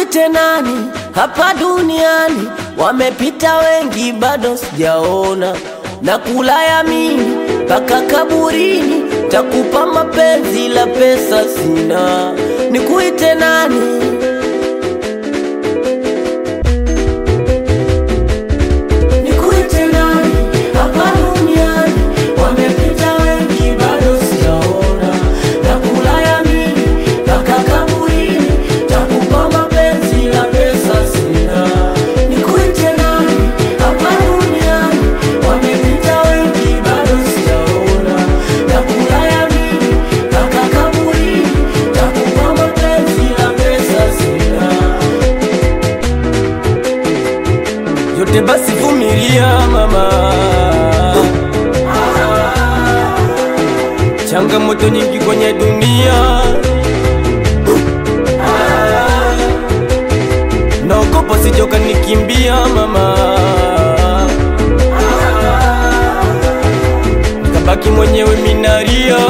Nikuite nani hapa duniani? Wamepita wengi, bado sijaona. Na kula yamini mpaka kaburini, takupa mapenzi la pesa sina. Nikuite nani? Nikuite nani hapa duniani? Wamepita wengi, bado sijaona. Na kula yamini mpaka kaburini, takupa mapenzi la pesa sina. Nikuite nani hapa duniani? Wamepita wengi, bado sijaona. Na kula yamini mpaka kaburini, takupa mapenzi la pesa sina. yote basi vumilia mama, changamoto nyingi kwenye dunia, naogopa sijoka nikimbia mama, nikabaki mwenyewe minaria.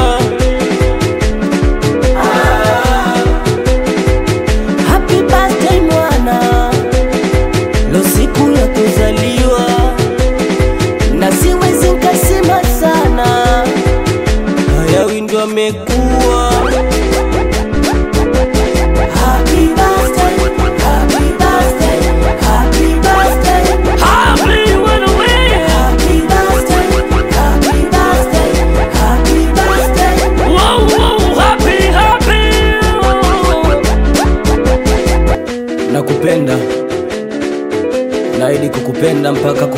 Happy birthday mwana Lo siku ya kuzaliwa na siwezi nkasema sana, hayawi ndo amekuwa. Happy birthday, happy birthday, happy birthday. Happy birthday, happy birthday, happy birthday. Nakupenda naahidi kukupenda mpaka